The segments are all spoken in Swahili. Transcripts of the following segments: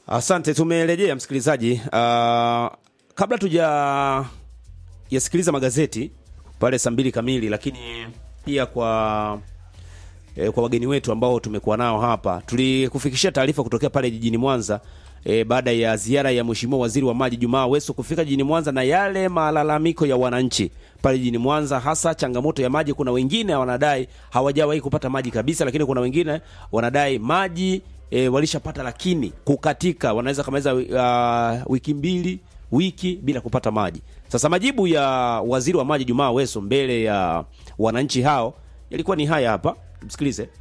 Asante, tumerejea msikilizaji. Uh, kabla tuja yasikiliza magazeti pale saa mbili kamili, lakini pia kwa e, kwa wageni wetu ambao tumekuwa nao hapa, tulikufikishia taarifa kutokea pale jijini Mwanza e, baada ya ziara ya Mheshimiwa Waziri wa Maji Jumaa Aweso kufika jijini Mwanza na yale malalamiko ya wananchi pale jijini Mwanza, hasa changamoto ya maji. Kuna wengine wanadai hawajawahi kupata maji kabisa, lakini kuna wengine wanadai maji e, walishapata lakini kukatika, wanaweza kamaliza uh, wiki mbili wiki bila kupata maji. Sasa majibu ya waziri wa maji Jumaa Aweso mbele ya wananchi hao yalikuwa ni haya hapa, tumsikilize.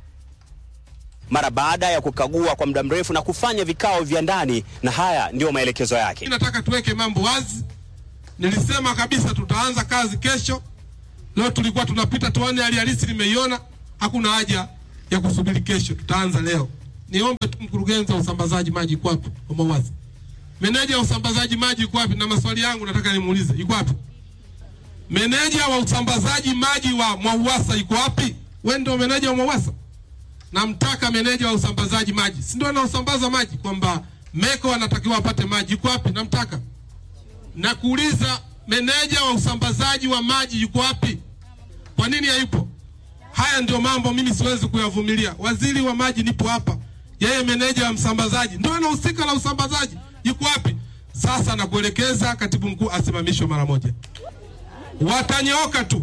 mara baada ya kukagua kwa muda mrefu na kufanya vikao vya ndani, na haya ndiyo maelekezo yake. Nataka tuweke mambo wazi. Nilisema kabisa tutaanza kazi kesho. Leo tulikuwa tunapita tuone hali halisi, nimeiona. Hakuna haja ya kusubiri kesho, tutaanza leo. Niombe tu mkurugenzi wa usambazaji maji yuko wapi? Omba wazi. Meneja wa usambazaji maji yuko wapi? Na maswali yangu nataka nimuulize, yuko wapi? Meneja wa usambazaji maji wa Mwauwasa yuko wapi? Wewe ndio meneja wa Mwauwasa? Namtaka meneja wa usambazaji maji, si ndio anaosambaza maji, kwamba Meko anatakiwa apate maji, yuko wapi? Namtaka na kuuliza meneja wa usambazaji wa maji yuko wapi? Kwa nini hayupo? Haya ndio mambo mimi siwezi kuyavumilia. Waziri wa maji nipo hapa, yeye meneja wa msambazaji ndio anahusika na usambazaji, yuko wapi? Sasa nakuelekeza katibu mkuu asimamishwe mara moja. Watanyooka tu,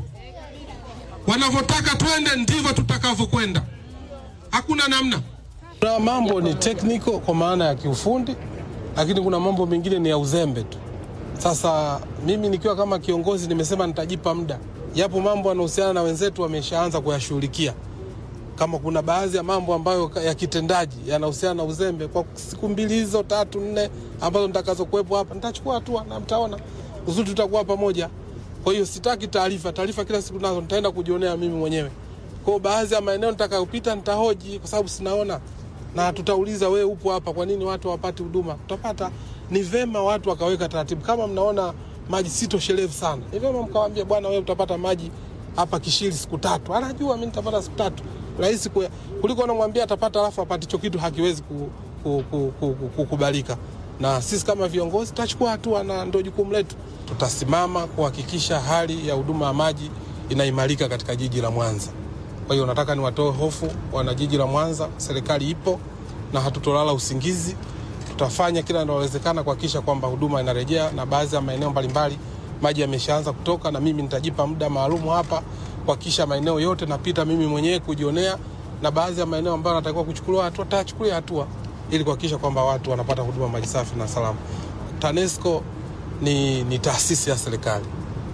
wanavyotaka twende ndivyo tutakavyokwenda, hakuna namna. Kuna mambo ni technical kwa maana ya kiufundi, lakini kuna mambo mengine ni ya uzembe tu. Sasa mimi nikiwa kama kiongozi nimesema nitajipa muda, yapo mambo yanahusiana na wenzetu wameshaanza kuyashughulikia. Kama kuna baadhi ya mambo ambayo ya kitendaji yanahusiana na uzembe, kwa siku mbili hizo tatu nne ambazo nitakazokuwepo hapa, nitachukua hatua na mtaona uzuri, tutakuwa pamoja. Kwa hiyo sitaki taarifa, taarifa kila siku nazo nitaenda kujionea mimi mwenyewe. Kwa hiyo baadhi ya maeneo nitakayopita nitahoji, kwa sababu sinaona na tutauliza, we upo hapa, kwa nini watu hawapati huduma? Tutapata. Ni vema watu wakaweka taratibu. Kama mnaona maji sitoshelevu sana, ni vema mkawaambia, bwana, wewe utapata maji hapa Kishiri siku tatu. Anajua mimi nitapata siku tatu, rahisi ku- kuliko unamwambia atapata alafu apate hicho kitu, hakiwezi ku- ku- ku- ku- ku- kukubalika. Na sisi kama viongozi tutachukua hatua, na ndio jukumu letu. Tutasimama kuhakikisha hali ya huduma ya maji inaimarika katika jiji la Mwanza. Kwa hiyo nataka niwatoe hofu wana jiji la Mwanza, serikali ipo na hatutolala usingizi. Tutafanya kila linalowezekana kuhakikisha kwamba huduma inarejea, na baadhi ya maeneo mbalimbali maji yameshaanza kutoka, na mimi nitajipa muda maalum hapa kuhakikisha maeneo yote napita mimi mwenyewe kujionea, na baadhi ya maeneo ambayo natakiwa kuchukuliwa hatua tachukulia hatua ili kuhakikisha kwamba watu wanapata huduma maji safi na salama. TANESCO ni, ni taasisi ya serikali,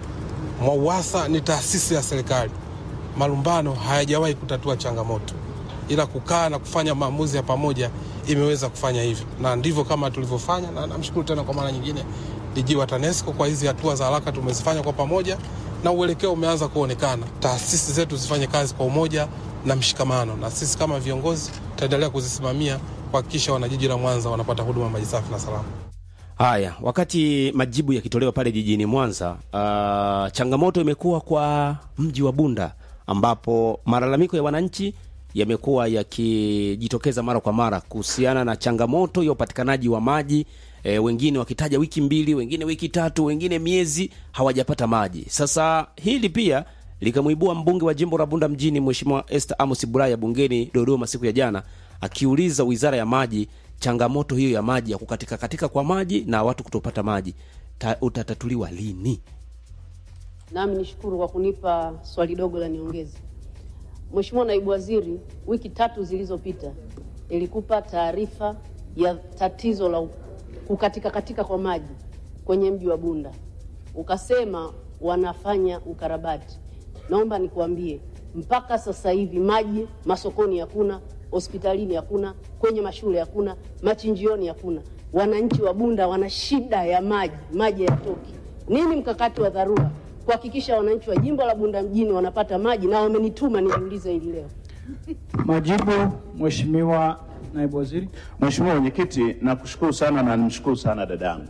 MWAUWASA ni taasisi ya serikali. Malumbano hayajawahi kutatua changamoto, ila kukaa na kufanya maamuzi ya pamoja imeweza kufanya hivyo, na ndivyo kama tulivyofanya, na namshukuru tena kwa mara nyingine DG wa TANESCO kwa hizi hatua za haraka tumezifanya kwa pamoja, na uelekeo umeanza kuonekana. Taasisi zetu zifanye kazi kwa umoja na mshikamano, na sisi kama viongozi tutaendelea kuzisimamia kuhakikisha wanajiji la Mwanza wanapata huduma maji safi na salama. Haya, wakati majibu yakitolewa pale jijini Mwanza, uh, changamoto imekuwa kwa mji wa Bunda ambapo malalamiko ya wananchi yamekuwa yakijitokeza mara kwa mara kuhusiana na changamoto ya upatikanaji wa maji e, wengine wakitaja wiki mbili, wengine wiki tatu, wengine miezi hawajapata maji. Sasa hili pia likamwibua mbunge wa jimbo la Bunda mjini Mheshimiwa Esther Amos Bulaya bungeni Dodoma siku ya jana akiuliza wizara ya maji changamoto hiyo ya maji ya kukatika katika kwa maji na watu kutopata maji ta, utatatuliwa lini? Nami nishukuru kwa kunipa swali dogo la niongeze. Mheshimiwa Naibu Waziri, wiki tatu zilizopita nilikupa taarifa ya tatizo la kukatika katika kwa maji kwenye mji wa Bunda, ukasema wanafanya ukarabati. Naomba nikuambie, mpaka sasa hivi maji masokoni hakuna, hospitalini hakuna, kwenye mashule hakuna, machinjioni hakuna. Wananchi wa Bunda wana shida ya maji, maji hayatoki. Nini mkakati wa dharura kuhakikisha wananchi wa jimbo la Bunda mjini wanapata maji? Na wamenituma nijiulize hili leo. Majibu, Mheshimiwa Naibu Waziri. Mheshimiwa Mwenyekiti, nakushukuru sana na nimshukuru sana dadangu,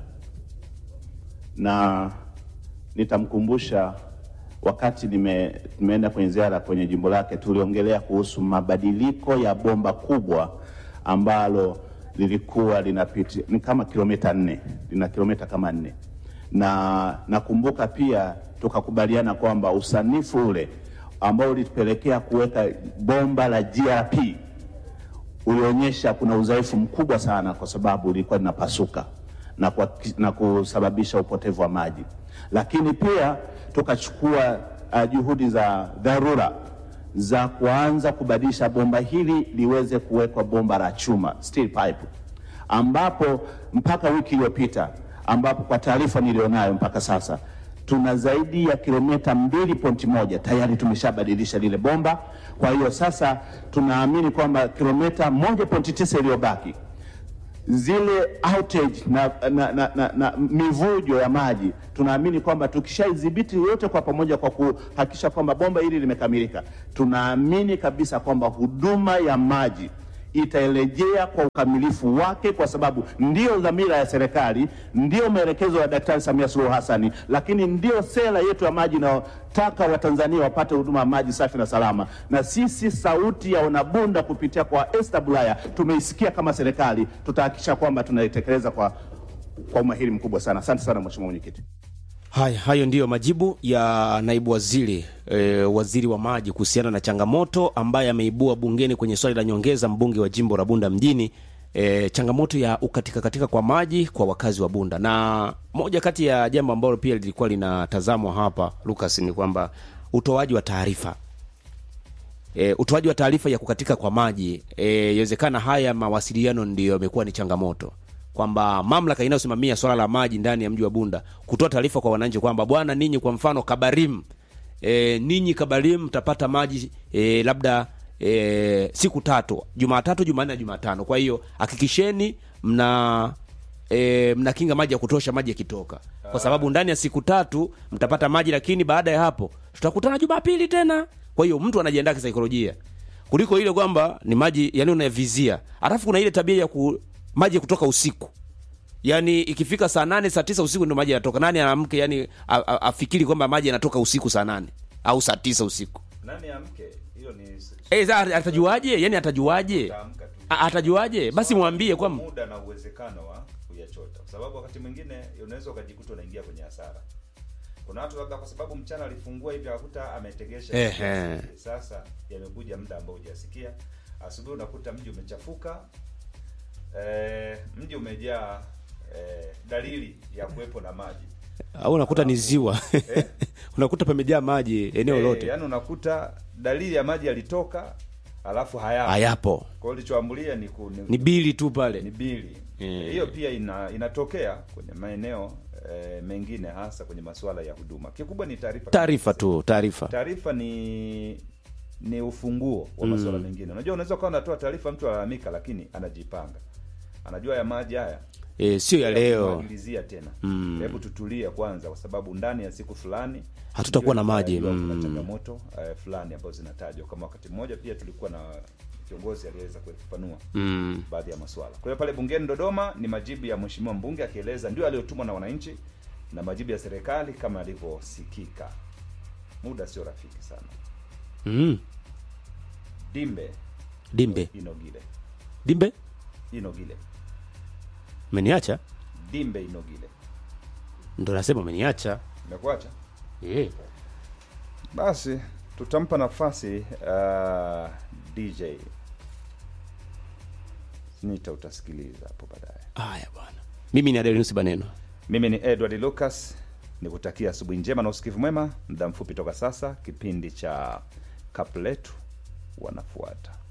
na nitamkumbusha wakati nime, nimeenda kwenye ziara kwenye jimbo lake, tuliongelea kuhusu mabadiliko ya bomba kubwa ambalo lilikuwa linapita ni kama kilomita nne, lina kilomita kama nne, na nakumbuka pia tukakubaliana kwamba usanifu ule ambao ulitupelekea kuweka bomba la GRP ulionyesha kuna udhaifu mkubwa sana, kwa sababu lilikuwa linapasuka na, kwa, na kusababisha upotevu wa maji, lakini pia tukachukua uh, juhudi za dharura za kuanza kubadilisha bomba hili liweze kuwekwa bomba la chuma steel pipe, ambapo mpaka wiki iliyopita, ambapo kwa taarifa nilionayo mpaka sasa tuna zaidi ya kilomita mbili pointi moja tayari tumeshabadilisha lile bomba. Kwa hiyo sasa tunaamini kwamba kilomita moja pointi tisa iliyobaki zile outage na, na, na, na, na mivujo ya maji tunaamini kwamba tukishaidhibiti yote kwa pamoja kwa kuhakikisha kwamba bomba hili limekamilika, tunaamini kabisa kwamba huduma ya maji itarejea kwa ukamilifu wake, kwa sababu ndiyo dhamira ya serikali, ndiyo maelekezo ya Daktari Samia Suluhu Hassani, lakini ndiyo sera yetu ya maji inayotaka Watanzania wapate huduma ya maji safi na salama. Na sisi sauti ya wanabunda kupitia kwa Esther Bulaya tumeisikia kama serikali, tutahakikisha kwamba tunaitekeleza kwa, kwa umahiri mkubwa sana. Asante sana Mheshimiwa Mwenyekiti. Haya, hayo ndiyo majibu ya naibu waziri e, waziri wa maji kuhusiana na changamoto ambaye ameibua bungeni kwenye swali la nyongeza, mbunge wa jimbo la Bunda mjini e, changamoto ya ukatika katika kwa maji kwa wakazi wa Bunda. Na moja kati ya jambo ambalo pia lilikuwa linatazamwa hapa Lucas, ni kwamba utoaji wa taarifa e, utoaji wa taarifa ya kukatika kwa maji e, yawezekana haya mawasiliano ndiyo yamekuwa ni changamoto kwamba mamlaka inayosimamia swala la maji ndani ya mji wa Bunda kutoa taarifa kwa wananchi kwamba bwana, ninyi kwa mfano Kabarim, e, ninyi Kabarim mtapata maji e, labda e, siku tatu, Jumatatu, Jumanne na Jumatano. Kwa hiyo hakikisheni mna e, mnakinga maji ya kutosha, maji yakitoka, kwa sababu ndani ya siku tatu mtapata maji, lakini baada ya hapo tutakutana Jumapili tena. Kwa hiyo mtu anajiandaa kisaikolojia kuliko ile kwamba ni maji yani unayavizia, alafu kuna ile tabia ya ku, maji kutoka usiku yani ikifika saa nane saa tisa usiku ndo maji yanatoka. Nani anamke yani a- a- afikiri kwamba maji yanatoka usiku saa nane au saa tisa usiku? nani amke hiyo ni Eh, sasa atajuaje? Yani atajuaje? Utaamka tu. A- Atajuaje? Basi mwambie kwamba muda na uwezekano wa kuyachota, kwa sababu wakati mwingine unaweza ukajikuta unaingia kwenye hasara. Kuna watu labda kwa sababu mchana alifungua hivi akakuta ametegesha, Ehe. sasa yamekuja muda ambao hujasikia. Asubuhi unakuta mji umechafuka, eh, mji umejaa eh, dalili ya kuwepo na maji au unakuta ni ziwa unakuta pamejaa maji eneo Eh, lote yaani unakuta dalili ya maji yalitoka alafu hayapo. hayapo, Kwa hiyo ulichoambulia ni, ku, ni bili tu ni pale. bili Eh. hiyo pia ina, inatokea kwenye maeneo eh, mengine hasa kwenye masuala ya huduma. Kikubwa ni taarifa. Taarifa tu, taarifa. Taarifa ni ni ufunguo wa masuala mengine. Unajua, unaweza ukawa unatoa taarifa, mtu alalamika, lakini anajipanga, anajua ya maji haya E, sio ya leo. kumwagilizia tena. Hebu tutulie kwanza, kwa sababu ndani ya siku fulani Hatutakuwa na ndio maji. tutajua Mm. kuna changamoto eh, fulani ambazo zinatajwa. Kama wakati mmoja pia tulikuwa na kiongozi aliyeweza kufafanua Mm. baadhi ya maswala. Kwa hiyo pale bungeni Dodoma ni majibu ya mheshimiwa mbunge akieleza ndio aliyotumwa na wananchi na majibu ya serikali kama yalivyosikika. Muda sio rafiki sana. Mm. Dimbe Dimbe, Inogile, dimbe, Inogile, umeniacha Dimbe Inogile, ndo nasema umeniacha. nimekuacha Eh. basi. Tutampa nafasi uh, DJ Nita, utasikiliza hapo baadaye. Haya bwana, mimi ni Adelinus Baneno. Mimi ni Edward Lucas, nikutakia asubuhi njema na usikivu mwema. Muda mfupi toka sasa, kipindi cha kapu letu wanafuata.